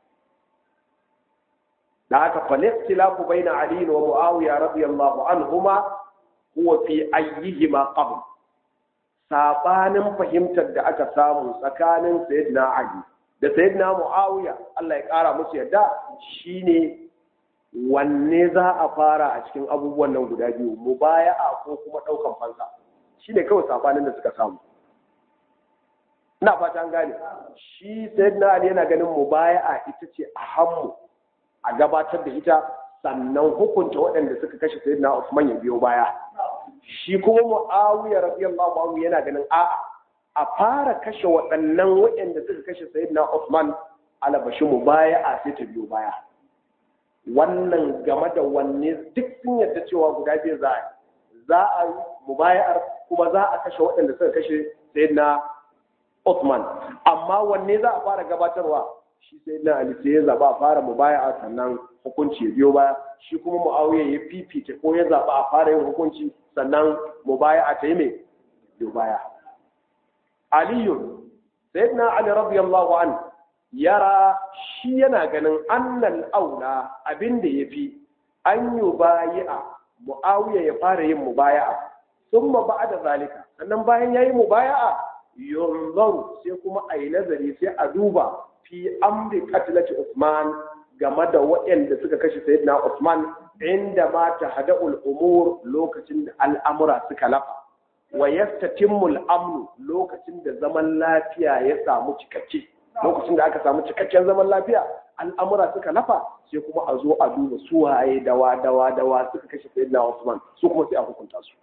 da haka falistilafu baina ali wa muawiya radiyallahu anhuma huwa fi ayyihima qabl sabanin fahimtar da aka samu tsakanin sayyidina ali da sayyidina muawiya Allah ya kara musu yadda shine wanne za a fara a cikin abubuwan nan guda biyu mubaya'a ko kuma daukan fansa shine kawai sabanin da suka samu ina fata an gane shi sayyidina ali yana ganin mubaya'a ita ce a hammu a gabatar da ita sannan hukunta waɗanda suka kashe sayyidina Usman ya biyo baya shi kuma Muawiya radiyallahu anhu yana ganin a'a a fara kashe waɗannan waɗanda suka kashe sayyidina Usman alabashi mu baya a sai ta biyo baya wannan game da wanne duk sun yarda cewa guda biyu za a za a yi mubaya'ar kuma za a kashe waɗanda suka kashe sayyidina Usman amma wanne za a fara gabatarwa shi sai na Ali sai ya zaba a fara mubaya'a sannan hukunci ya biyo baya shi kuma Muawiya ya fifita ko ya zaba a fara yin hukunci sannan mubaya'a ta yi mai biyo baya Aliyu sayyidina Ali radiyallahu an yara shi yana ganin annal aula abinda yafi an yi bayi'a Muawiya ya fara yin mubaya'a thumma ba'da zalika sannan bayan yayi mubaya'a yunzaru sai kuma a yi nazari sai a duba fi amri katilati Usman game da waɗanda suka kashe Sayyidina Usman inda ma ta hada'ul umur lokacin da al'amura suka lafa wa yastatimmul amnu lokacin da zaman lafiya ya samu cikakke lokacin da aka samu cikakken zaman lafiya al'amura suka lafa sai kuma a zo a duba su waye dawa dawa dawa suka kashe Sayyidina Usman su kuma sai a hukunta su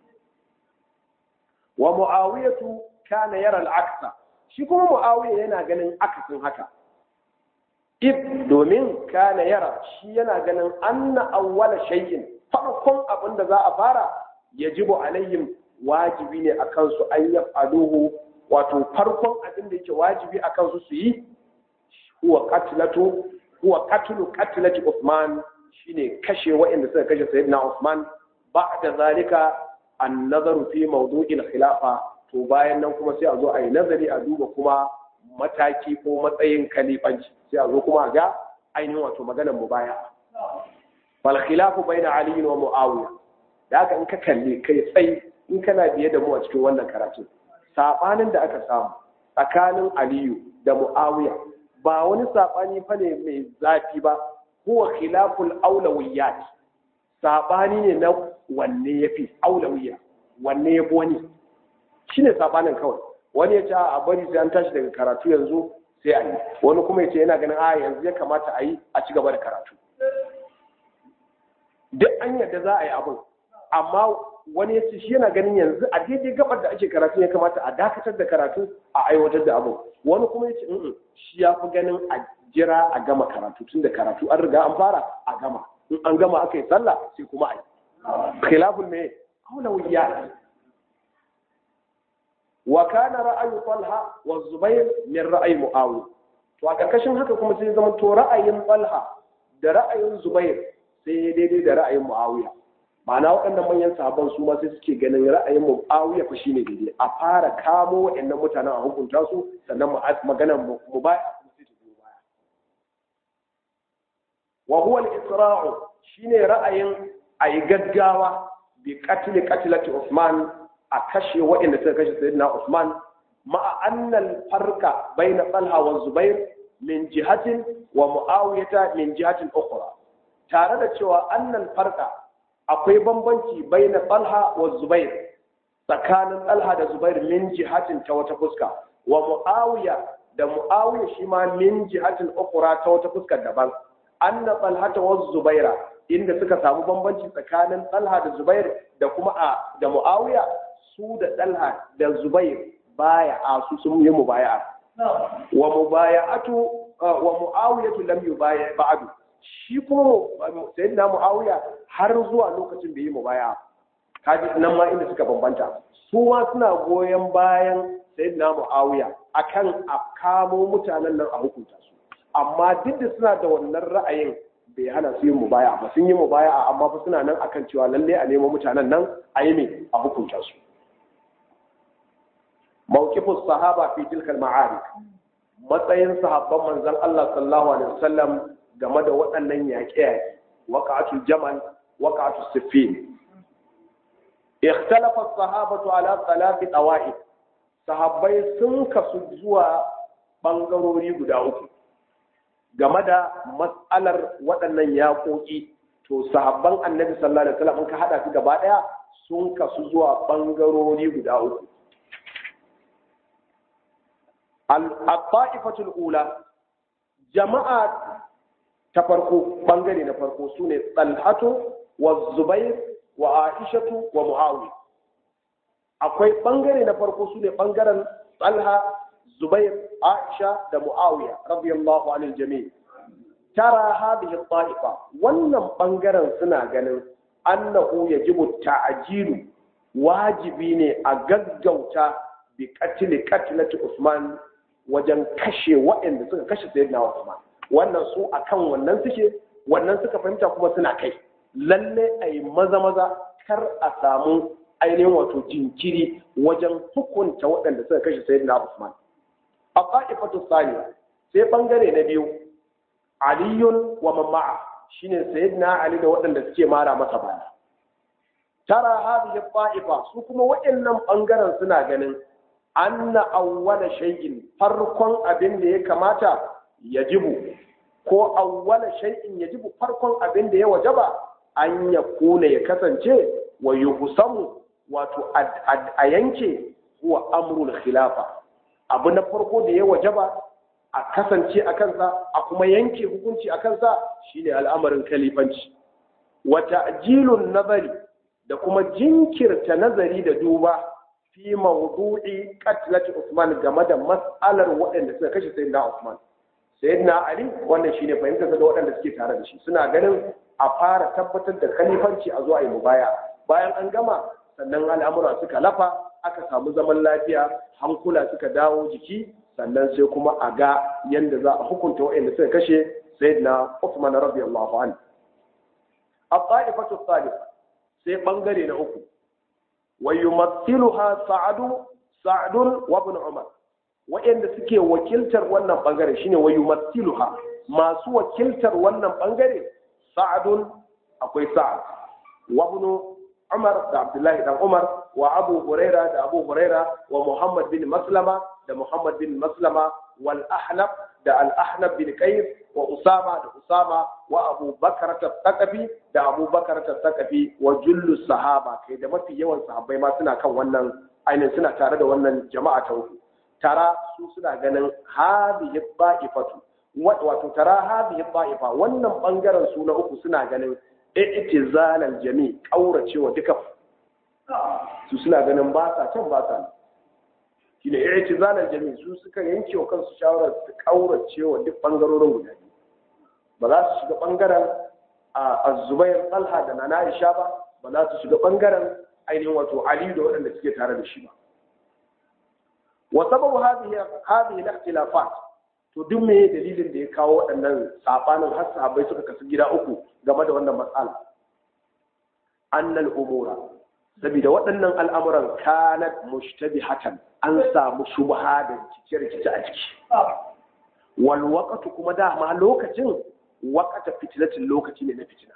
wa muawiyatu kana yara al-aksa shi kuma mu'awiya yana ganin akasin haka if domin kana yara shi yana ganin anna awwala shay'in farkon abin da za a fara yajibu alaihim wajibi ne akan su an yaf'aluhu wato farkon abin da yake wajibi akan su su yi huwa qatlatu huwa qatlu qatlati Uthman shine kashe waɗanda suka kashe sayyidina Uthman ba'da zalika an-nazaru fi mawdu'il khilafa to bayan nan kuma sai a zo a yi nazari a duba kuma mataki ko matsayin kalifanci sai a zo kuma a ga ainihin wato maganar mu baya fal khilafu baina ali wa muawiya da haka in ka kalle kai tsayi in kana biye da mu a cikin wannan karatu sabanin da aka samu tsakanin aliyu da muawiya ba wani sabani fa ne mai zafi ba huwa khilaful aulawiyat sabani ne na wanne yafi aulawiyya wanne yafi wani shi ne sabanin kawai wani ya ce a bari sai an tashi daga karatu yanzu sai a yi wani kuma ya ce yana ganin a yanzu ya kamata a yi a ci gaba da karatu duk an yadda za a yi abin amma wani ya ce shi yana ganin yanzu a daidai gabar da ake karatu ya kamata a dakatar da karatu a aiwatar da abin wani kuma ya ce shi ya fi ganin a jira a gama karatu tun da karatu an riga an fara a gama in an gama aka yi sallah sai kuma a yi khilafun me aulawiyya wa kana ra'ayu Talha wa Zubair min ra'ayi Muawiya to a karkashin haka kuma sai zama to ra'ayin Talha da ra'ayin Zubair sai daidai da ra'ayin Muawiya ma'ana waɗannan manyan sahabban su ma sai suke ganin ra'ayin Muawiya fa shine daidai a fara kamo waɗannan mutanen a hukunta su sannan maganar mu baya sai ta biyo baya wa huwa al-isra'u shine ra'ayin ayi gaggawa bi qatl qatlati Uthman a kashe waɗanda suka kashe sayyidina Usman ma'a annal farka baina Talha wa Zubair min jihatin wa Muawiyata min jihatin ukhra tare da cewa annal farka akwai bambanci baina Talha wa Zubair tsakanin Talha da Zubair min jihatin ta wata fuska wa Muawiya da Muawiya shi ma min jihatin ukhra ta wata fuska daban anna Talha wa Zubaira inda suka samu bambanci tsakanin Talha da Zubair da kuma a da Muawiya su da Talha da Zubair baya'a su sun yi mubaya'a wa mubaya'atu wa muawiyatu lam yubaya ba'du shi kuma sayyidina muawiya har zuwa lokacin bai yi mubaya'a kaji nan ma inda suka bambanta su ma suna goyon bayan sayyidina muawiya akan a kamo mutanen nan a hukunta su amma duk da suna da wannan ra'ayin bai hana su yin mubaya ba sun yi mubaya amma fa suna nan akan cewa lalle a nemo mutanen nan a yi me a hukunta su mawqifus sahaba fi tilkal ma'arik matsayin sahabban manzon Allah sallallahu alaihi wasallam game da waɗannan yaƙe-yaƙe waqa'atul jamal waqa'atus siffin ikhtalafa as-sahabatu ala thalathi tawa'id sahabbai sun kasu zuwa bangarori guda uku game da matsalar waɗannan yaƙoƙi to sahabban annabi sallallahu alaihi wasallam ka hada su gaba ɗaya sun kasu zuwa bangarori guda uku al-ta'ifatul ula jama'a ta farko bangare na farko sune talhatu wa zubair wa aishatu wa muawiya akwai bangare na farko sune bangaren talha zubair aisha da muawiya radiyallahu anil jami' tara hadhihi ta'ifa wannan bangaren suna ganin annahu yajibu ta'jilu wajibi ne a gaggauta bi qatl qatlati usman wajen kashe waɗanda suka kashe sayyidina usman wannan su akan wannan suke wannan suka fahimta kuma suna kai lalle a yi maza maza kar a samu ainihin wato jinkiri wajen hukunta waɗanda suka kashe sayyidina usman a ƙa'ifatu saniya sai ɓangare na biyu aliyun wa mama'a shine sayyidina ali da waɗanda suke mara masa baya tara hadhihi qa'ifa su kuma waɗannan ɓangaren suna ganin anna awwala shay'in farkon abin da ya kamata yajibu ko awwala shay'in yajibu farkon abin da ya wajaba an ya kuna ya kasance wa yuhsamu wato a yanke huwa amrul khilafa abu na farko da ya wajaba a kasance a kansa a kuma yanke hukunci a kansa shine al'amarin kalifanci wa ta'jilun nazari da kuma jinkirta nazari da duba fi mawdu'i qatlati Usman game da mas'alar waɗanda suka kashe sayyidina Usman sayyidina Ali wannan shine fahimtar da waɗanda suke tare da shi suna ganin a fara tabbatar da khalifanci a zuwa yi mubaya bayan an gama sannan al'amura suka lafa aka samu zaman lafiya hankula suka dawo jiki sannan sai kuma a ga yadda za a hukunta waɗanda suka kashe sayyidina Uthman radiyallahu anhu at-ta'ifatu thalitha sai bangare na uku wa yumathiluha sa'adu sa'dun wa ibn umar waɗanda suke wakiltar wannan bangare shine wa yumathiluha masu wakiltar wannan bangare sa'dun akwai sa'ad wa ibn Umar da Abdullahi dan Umar wa Abu Huraira da Abu Huraira wa Muhammad bin Maslama da Muhammad bin Maslama wal Ahnaf da Al Ahnaf bin Qais wa Usama da Usama wa Abu Bakar Taqafi da Abu Bakar Taqafi wa jullu sahaba kai da mafi yawan sahabbai ma suna kan wannan ainihin suna tare da wannan jama'a ta uku tara su suna ganin hadhihi ta'ifatu wato tara hadhihi ta'ifa wannan bangaren su na uku suna ganin i'tizalal jami kauracewa duka su suna ganin ba sa can ba sa shine i'tizalal jami su suka yanke wa kansu shawarar su kauracewa duk bangarorin guda biyu ba za su shiga bangaren az-zubair talha da nana aisha ba ba za su shiga bangaren ainihin wato ali da waɗanda suke tare da shi ba wa sababu hadhihi hadhihi al-ikhtilafat to duk me dalilin da ya kawo waɗannan sabanin har sahabbai suka kasu gida uku game da wannan matsala annal umura saboda waɗannan al'amuran kanat mushtabihatan an samu shubha da rikice-rikice a ciki wal waqtu kuma dama lokacin waqata fitnatin lokaci ne na fitina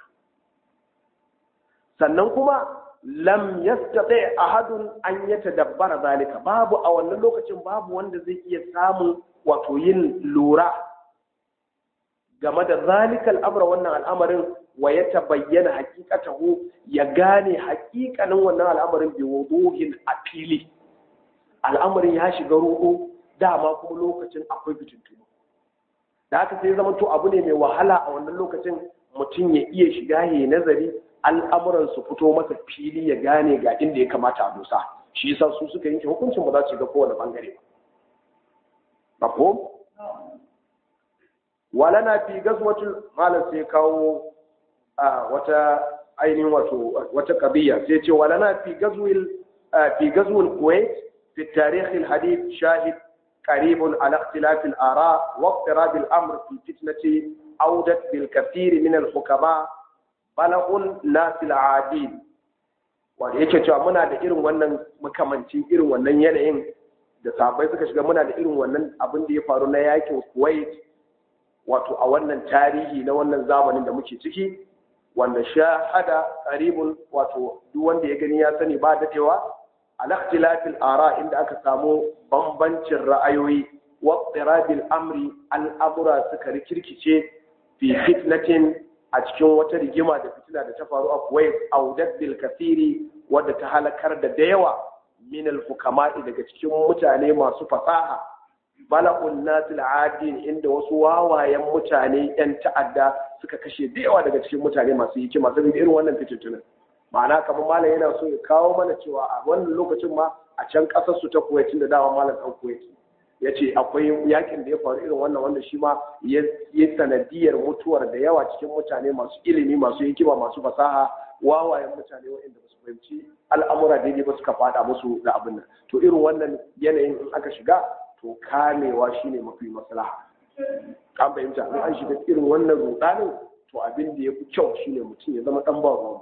sannan kuma lam yastati ahadun an yatadabbara zalika babu a wannan lokacin babu wanda zai iya samun wato yin lura game da zalikal amra wannan al'amarin wa ya tabayyana hakikatahu ya gane hakikanin wannan al'amarin bi wuduhin a fili al'amarin ya shiga ruɗu dama kuma lokacin akwai fitintunu da haka sai zama to abu ne mai wahala a wannan lokacin mutum ya iya shiga ya nazari al'amuran su fito masa fili ya gane ga inda ya kamata a dosa shi yasa su suka yanke hukuncin ba za su ga kowane bangare ba mafhum walana fi gazwatul malam sai kawo wata ainihin wato wata kabiya sai ce walana fi gazwil fi gazwil kuwait fi tarikh al hadith shahid قريب على اختلاف الآراء واضطراب الأمر في فتنة أودت بالكثير من الحكماء بلغ الناس العادين wanda yake cewa muna da irin wannan makamancin irin wannan yanayin da sabai suka shiga muna da irin wannan abin da ya faru na yakin kuwait wato a wannan tarihi na wannan zamanin da muke ciki wanda shahada qaribun wato duk wanda ya gani ya sani ba dadewa al-ikhtilafil ara inda aka samu bambancin ra'ayoyi wa tsirabil amri al'amura suka rikirkice fi fitnatin a cikin wata rigima da fitina da ta faru a Kuwait audat bil kathiri wadda ta halakar da da yawa min al hukama'i daga cikin mutane masu fasaha bala'un nasil adin inda wasu wawayen mutane yan ta'adda suka kashe da yawa daga cikin mutane masu hikima saboda irin wannan fitintunan ma'ana kamar malam yana so ya kawo mana cewa a wannan lokacin ma a can kasar su ta Kuwait da dawa malam dan Kuwait ya ce akwai yakin da ya faru irin wannan wanda shi ma ya sanadiyar mutuwar da yawa cikin mutane masu ilimi masu hikima masu fasaha wawayen mutane waɗanda ba su fahimci al'amura daidai ba suka fada musu da abin nan to irin wannan yanayin in aka shiga to kamewa shine mafi maslaha an fahimta in an shiga irin wannan rudanin to abin da ya fi kyau shine mutum ya zama dan ba ruwa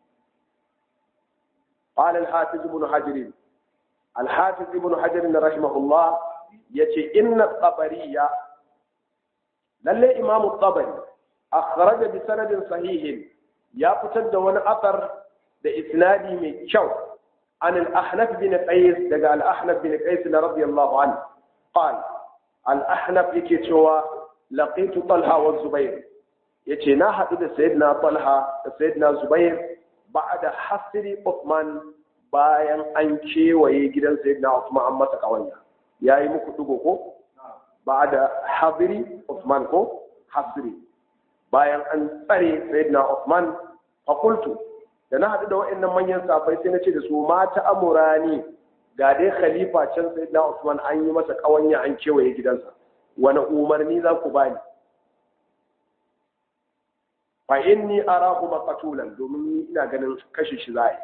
قال الحافظ ابن حجر الحافظ ابن حجر رحمه الله yace inna tsabariya lalle imamu tsabari akhraja bi sanadin sahihin ya fitar da wani asar da isnadi mai kyau an al-ahnaf bin qais daga al-ahnaf bin qais radiyallahu anhu qal al-ahnaf yake cewa laqitu talha wa zubair yace na hadu da sayyidina talha da sayyidina zubair ba'da hasri uthman bayan an kewaye gidan sayyidina uthman an masa kawanya ya yi muku dugo ko ba da habiri Usman ko hasri bayan an tsare sayyidina Usman fakultu da na haɗu da waɗannan manyan safai sai na ce da su mata amurani ga dai khalifa can sayyidina Usman an yi masa ƙawanya an kewaye gidansa wani umarni za ku bani fa inni arahu maqtulan domin ni ina ganin kashe shi za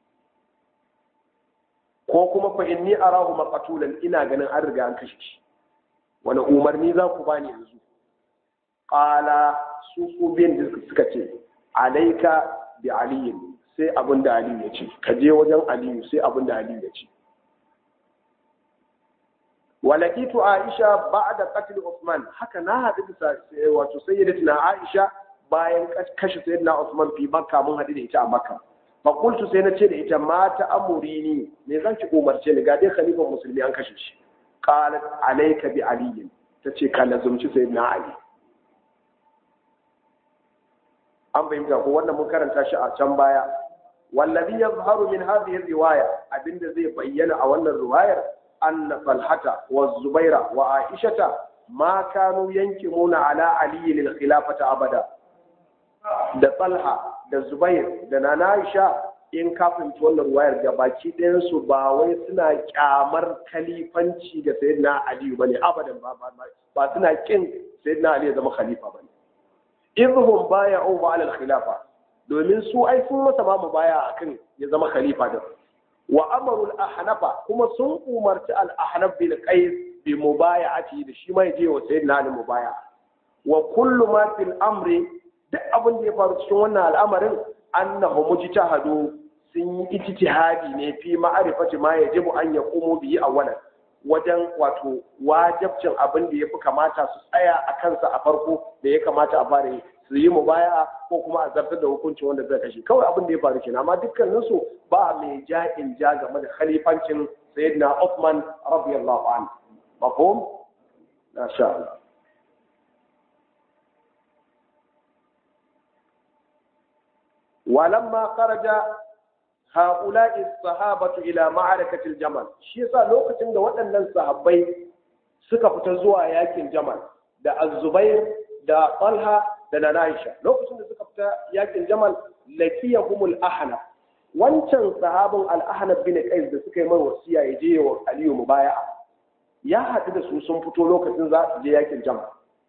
ko kuma fa inni arahu maqtulan ina ganin an riga an kashe shi wani umarni za ku bani yanzu qala su su biyan da suka ce alaika bi aliyin sai abin da aliyu ya ce ka je wajen aliyu sai abin da aliyu ya ce walakitu aisha ba'da qatl usman haka na hadu da wato sayyidatina aisha bayan kashe sayyidina usman fi makka mun hadu da ita a makka fakultu sai na ce da ita mata amuri ni me zan ki umarce ni ga dai khalifan musulmi an kashe shi qalat alayka bi ali tace ka lazumci sayyidina ali an bayyana ko wannan mun karanta shi a can baya wallazi yazharu min hadhihi riwaya abinda zai bayyana a wannan riwayar anna talhata wa zubaira wa aishata ma kanu yankimuna ala ali lil khilafata abada da talha da zubair da nana aisha in kafin wannan wayar ga baki ɗayansu ba wai suna kyamar kalifanci ga sayyidina ali ba ne abadan ba ba suna kin sayyidina ali ya zama khalifa ba ne idhum baya'u ba ala khilafa domin su ai sun masa ba mu baya akan ya zama khalifa din wa amaru al-ahnafa kuma sun umarci al-ahnaf bin qais bi mubaya'ati da shi ma yaje wa sayyidina ali mubaya wa kullu ma fil amri duk abin da ya faru cikin wannan al'amarin annahu mujtahadu sun yi ijtihadi ne fi ma'arifati ma yajibu an yaqumu bihi awwalan wajen wato wajibcin abin da yafi kamata su tsaya a kansa a farko da ya kamata a fara su yi mubaya ko kuma a zartar da hukunci wanda zai kashe kawai abin da ya faru kenan amma dukkanin su ba mai ja'in ja game da khalifancin sayyidina Uthman radiyallahu anhu mafhum masha Allah ولما خرج هؤلاء الصحابة إلى معركة الجمل shi yasa lokacin da waɗannan sahabbai suka fita zuwa yakin Jamal da Az-Zubair da Talha da Aisha lokacin da suka fita yakin Jamal lakiyahumul ahnaf wancan sahabin al-ahnab bin qais da suka yi mai wasiya ya je wa aliyu mubaya'a ya haɗu da su sun fito lokacin za su je yakin jama'a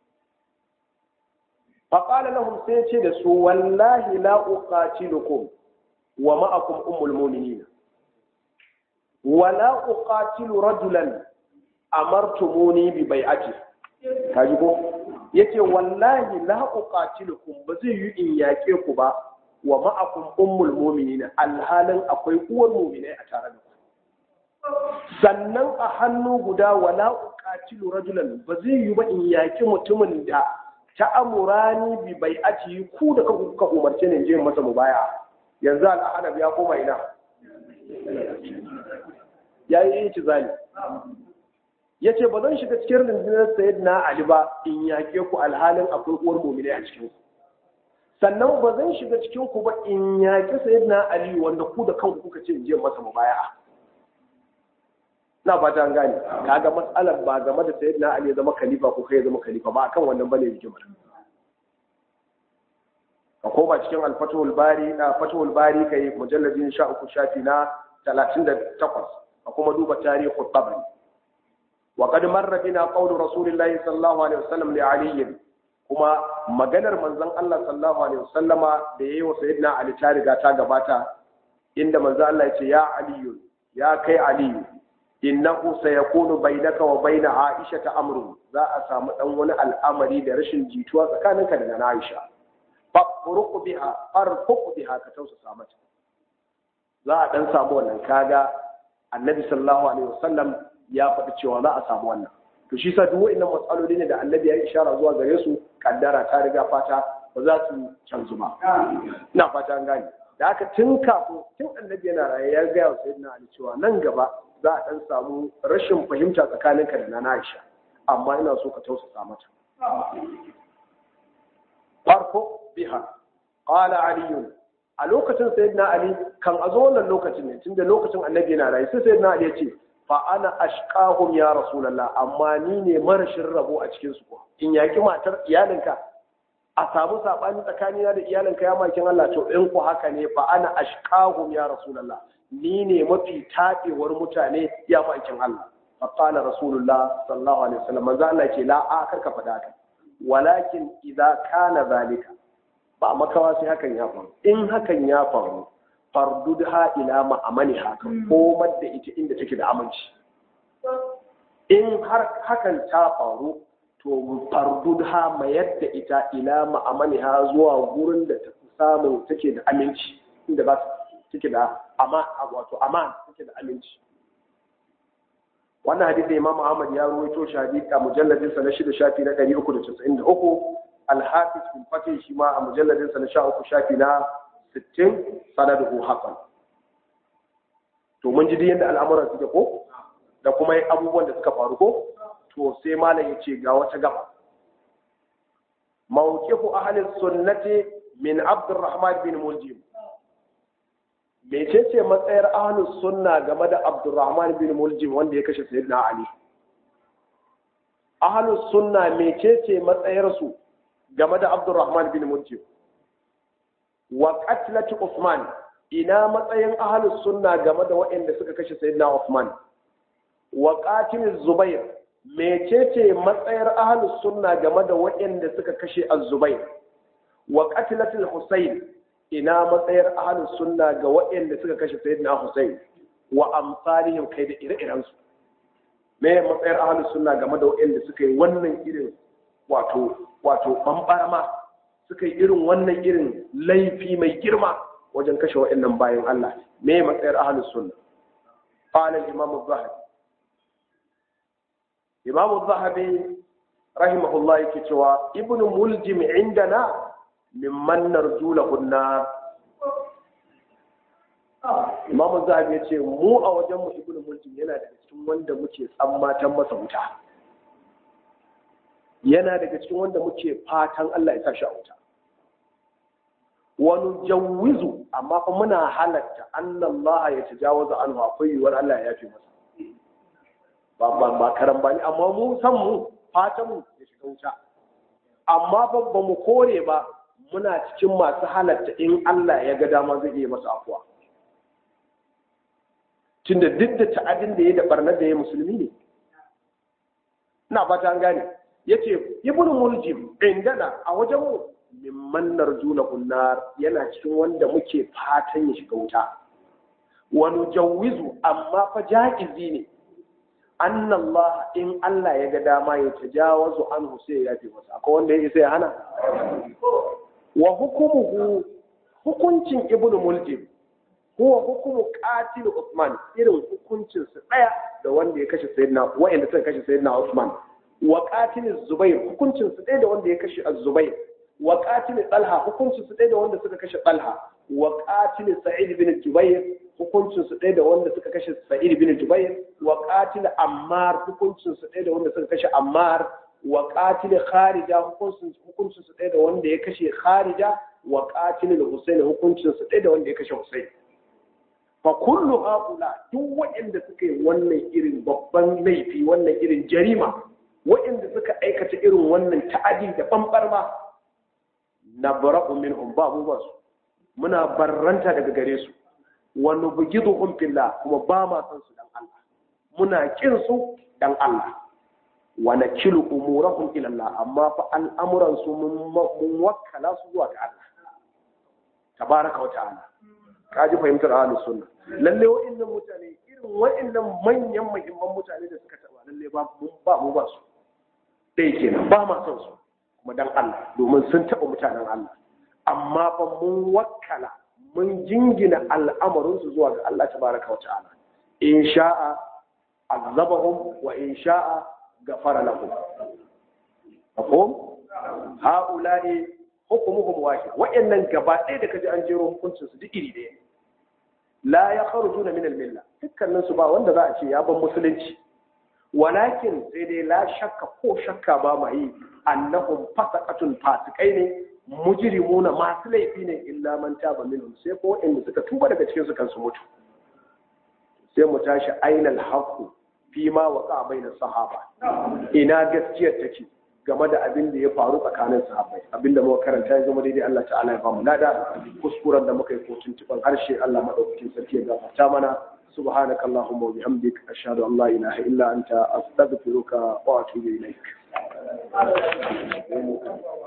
faƙala lahum sai ce da su wallahi la uqatilukum wa ma'akum ummul mu'minin wa la uqatilu rajulan amartumuni bi bai'ati kaji ko yace wallahi la uqatilukum ba zai yi in yake ku ba wa ma'akum ummul mu'minin alhalin akwai uwar mu'minai a tare da ku sannan a hannu guda wala uqatilu rajulan ba zai yi ba in yaki mutumin da ta amurani bi bai aci ku da kanku kuka umarce ne je masa mubaya yanzu al'adab ya koma ina ya yi yi zali ya ce ba zan shiga cikin rundunar sayid na ali ba in yake ku alhalin akwai uwar mumine a cikin ku sannan ba zan shiga cikin ku ba in yaki sayid na ali wanda ku da kanku kuka ce in je masa mubaya na fata an gane kaga matsalar ba game da sayyidina ali ya zama khalifa ko kai ya zama khalifa ba akan wannan bane hikimar ka koma cikin al-fathul bari na fathul bari kai mujalladin 13 shafi na 38 ka kuma duba tarihi tabari wa qad marra bina qawlu rasulillahi sallallahu alaihi wasallam li ali kuma maganar manzon Allah sallallahu alaihi wasallama da yayi wa sayyidina ali ta riga ta gabata inda manzon Allah ya ce ya aliyu ya kai aliyu innahu sayakunu bainaka wa baina Aisha ta amru za a samu dan wani al'amari da rashin jituwa tsakaninka da na Aisha fafruq biha farfuq biha ka tausasa mata za a dan samu wannan kaga Annabi sallallahu alaihi wasallam ya faɗi cewa za a samu wannan to shi sa duk wa'annan matsaloli ne da Annabi ya yi ishara zuwa gare su kaddara ta riga fata ba za su canzu ba ina fata an gane da haka tun kafin tun Annabi yana raye ya ga wa sayyidina Ali cewa nan gaba za a ɗan samu rashin fahimta tsakaninka da na Aisha amma ina so ka tausasa mata farko biha qala ali a lokacin sayyidina ali kan azo wannan lokacin ne tunda lokacin annabi yana rayu sai sayyidina ali ya ce fa ana ashqahum ya rasulullah amma ni ne marashin rabo a cikin su ko in yaki matar iyalinka a samu sabani tsakanina da iyalinka ya makin Allah to in ku haka ne fa ana ashqahum ya rasulullah ni ne mafi taɓewar mutane ya ma'aikin Allah. Faƙala Rasulullah sallallahu Alaihi wasallam manzo Allah ce la a karka faɗa ka. Walakin idza kana zalika ba makawa sai hakan ya faru. In hakan ya faru fardudha ila ma'amani haka komar da ita inda take da aminci. In har hakan ta faru to fardudha mayar da ita ila ma'amani ha zuwa gurin da ta samu take da aminci inda ba take da ama wato aman take da aminci wannan hadisi Imam Ahmad ya ruwaito shi hadisi a mujalladin sa na 6 shafi na 393 Al-Hafiz bin Fatih shi ma a mujalladin sa na 13 shafi na 60 sanaduhu hasan to mun ji yadda al'amuran suke ko da kuma abubuwan da suka faru ko to sai malam ya ce ga wata gaba mawqifu ahli sunnati min Abdurrahman bin Muljim mecece matsayar ahlus sunna game da abdurrahman bin muljim wanda ya kashe sayyidina ali ahlus sunna mecece matsayar su game da abdurrahman bin muljim wa qatlati usman ina matsayin ahlus sunna game da waɗanda suka kashe sayyidina usman wa qatil zubair mecece matsayar ahlus sunna game da waɗanda suka kashe az-zubair wa qatlatil husayn ina matsayar ahlus sunna ga waɗanda suka kashe sayyidina Hussein wa amsalihim kai da ire-iren su me matsayar ahlus sunna game da waɗanda suka yi wannan irin wato wato bambarama suka yi irin wannan irin laifi mai girma wajen kashe waɗannan bayan Allah me matsayar ahlus sunna qala al-imam az-zahabi imam az-zahabi rahimahullah yake cewa ibnu muljim indana mimman narju lahun nar Imam Zahabi ya ce mu a wajen mu ibnu Muljim yana daga cikin wanda muke tsammatan masa wuta yana daga cikin wanda muke fatan Allah ya sa shi a wuta wani jawizu amma fa muna halatta Allah ya tajawaza anhu akwai yiwuwar Allah ya yafe masa ba ba ba karan bani amma mu san mu fatan mu ya shiga wuta amma ba ba mu kore ba muna cikin masu halatta in Allah ya ga dama zai iya masa afuwa tunda duk da ta'adin da ya da barnar da ya musulmi ne ina fata an gane yace ibnu muljim indana a wajen mu mimman narjuna kunnar yana cikin wanda muke fatan ya shiga wuta wa nujawwizu amma fa ja'izi ne anna Allah in Allah ya ga dama ya tajawazu anhu sai ya yafe masa akwai wanda ya isa ya hana wa hukumuhu hukuncin ibnu muljim huwa hukumu qatil Usman irin hukuncin su daya da wanda ya kashe sayyidina wa'anda suka kashe sayyidina Usman wa qatil Zubair hukuncin su daya da wanda ya kashe Az-Zubair wa qatil Talha hukuncin su daya da wanda suka kashe Talha wa qatil Sa'id bin Jubair hukuncin su daya da wanda suka kashe Sa'id bin Jubair wa qatil Ammar hukuncin su daya da wanda suka kashe Ammar wa qatil Kharija hukuncin hukuncin su daya da wanda ya kashe Kharija wa qatil Husayn hukuncin su daya da wanda ya kashe Husayn fa kullu haula duk waɗanda suka yi wannan irin babban laifi wannan irin jarima waɗanda suka aikata irin wannan ta'adi da bambarma na bara'u minhum ba mu ba su muna barranta daga gare su wa nubghiduhum fillah kuma ba ma san su dan Allah muna kin su dan Allah wa nakilu umurahum ila Allah amma fa al'amuran su mun wakkala su zuwa ga Allah tabaraka wa ta'ala ka ji fahimtar ahlus sunna lalle wa'annan mutane irin wa'annan manyan muhimman mutane da suka taba lalle ba mu ba mu ba su dai kenan ba ma son su kuma dan Allah domin sun taba mutanen Allah amma fa mun wakkala mun jingina al'amarin su zuwa ga Allah tabaraka wa ta'ala in sha'a azabahum wa in sha'a ghafara lahum mafhum ha'ula'i hukumuhum wahid wa'annan gaba ɗaya da kaji an jero hukuncin su duk iri ɗaya la ya kharujuna min al-milla dukkanin su ba wanda za a ce ya ban musulunci walakin sai dai la shakka ko shakka ba ma yi annahum fasaqatun fasikai ne mujrimuna masu laifi ne illa man taba minhum sai ko inda suka tuba daga cikin su kansu mutu sai mu tashi ainal haqu fi ma waqa bainas sahaba ina gaskiyar take game da abin da ya faru tsakanin sahabbai abin da muka karanta ya zama daidai Allah ta'ala ya bamu lada kuskuren da muka yi ko tuntuban harshe Allah madaukakin sarki ya gafarta mana subhanaka allahumma wa bihamdik ashhadu an la ilaha illa anta astaghfiruka wa atubu ilaik